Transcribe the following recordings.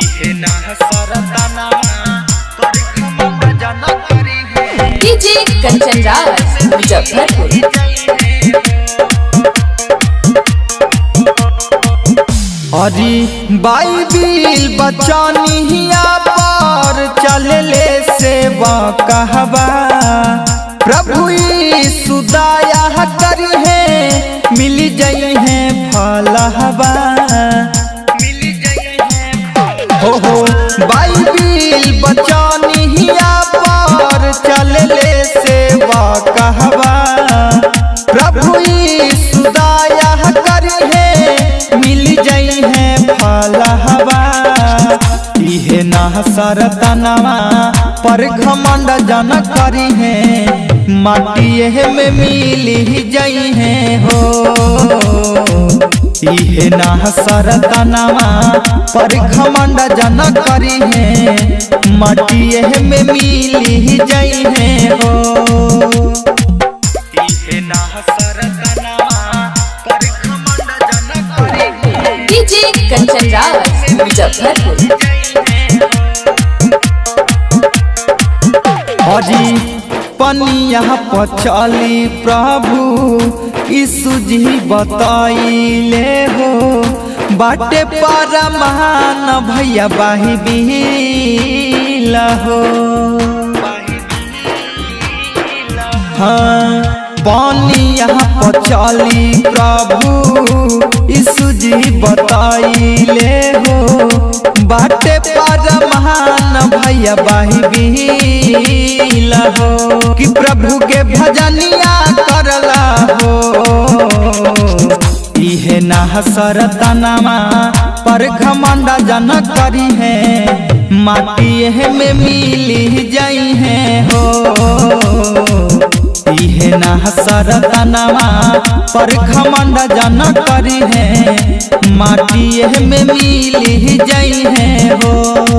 इहे ना सरताना पर घमंड जन करी है डीजे कंचन राज मुजफ्फरपुर अरे बाइबिल बचानिया पर चलले सेवा कहबा प्रभु यीशु दया करी है मिल जाई है फलहबा हो हो बाइबिल बचानिया पर चलले सेवा कहबा प्रभु यीशु दया करी है मिल जाई है फलहबा इहे ना सरतनवा पर घमंड जन करी है माटिए में मिल जाई है हो इहे ना सरतनवा पर घमंड जन करी है माटिए में मिल जाई है हो इहे ना सरतनवा पर घमंड जन करी है डीजे कंचन राज मुजफ्फरपुर हरी पनिया पचली प्रभु यीशु जी बताइले हो बाटे पर महान भैया बाही बिला हो हाँ पनिया पचली प्रभु यीशु जी बताइले हो बाटे पर महान भैया बाही बिला हो कि प्रभु के भजनिया करला हो इहे ना सरतनमा पर घमंडा जन करी है माटी में मिली जाई है हो इहे ना सरतनमा पर घमंड जन करी है माटी में मिली जाई है हो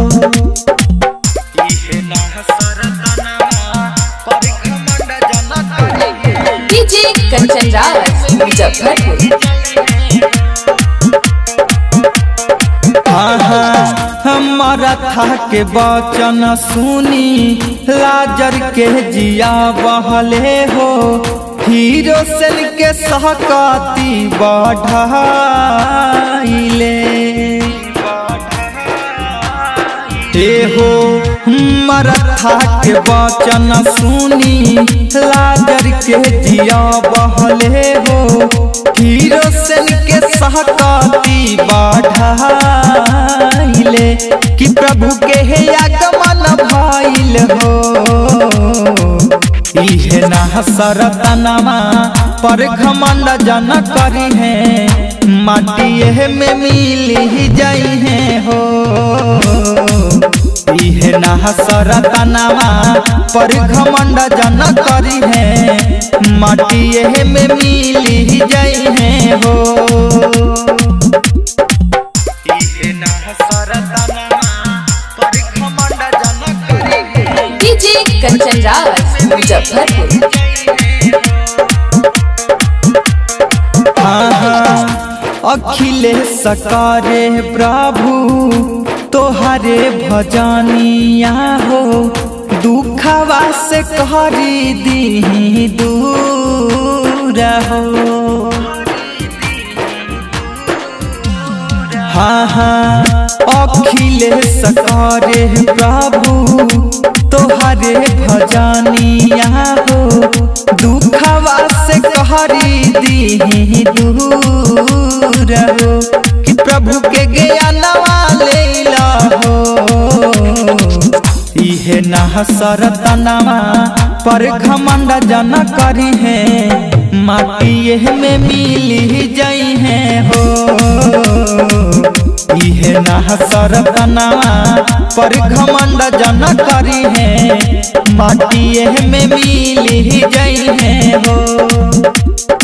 इहे ना सरतनमा पर घमंड जन करी है डीजे कंचन राज मुजफ्फरपुर हमारा था के बचन सुनी लाजर के जिया बहले हो हीरो सेल के सहकाती बढ़ाइले हे हो मरथा के वचन सुनी लाजर के जिया बहले हो हीरो सेन के सहकाती बढ़ाइले कि प्रभु के हे आगमन भइल हो इहे ना सरतनमा पर घमंड जन करी है माटिए में मिली जाई है हो इहे ना सरतनमा पर घमंड जन करी है माटिए में मिली जाई है हो इहे ना सरतनमा पर घमंड जन करी है डीजे कंचन राज मुजफ्फरपुर अखिलेश करे प्रभु तोहरे भजनिया हो दुखवा से करी दी दूर हो हाँ हाँ अखिलेश करे प्रभु तोहरे भजनिया हो दुखवा से कहरी दी दूर हो कि प्रभु के ज्ञानवा लेला हो इहे ना सरतनवा पर घमंड जन करी है माटिए में मिली जाई है हो इहे ना सरतनवा पर घमंड जन करी है माटिए में मिली जाई है हो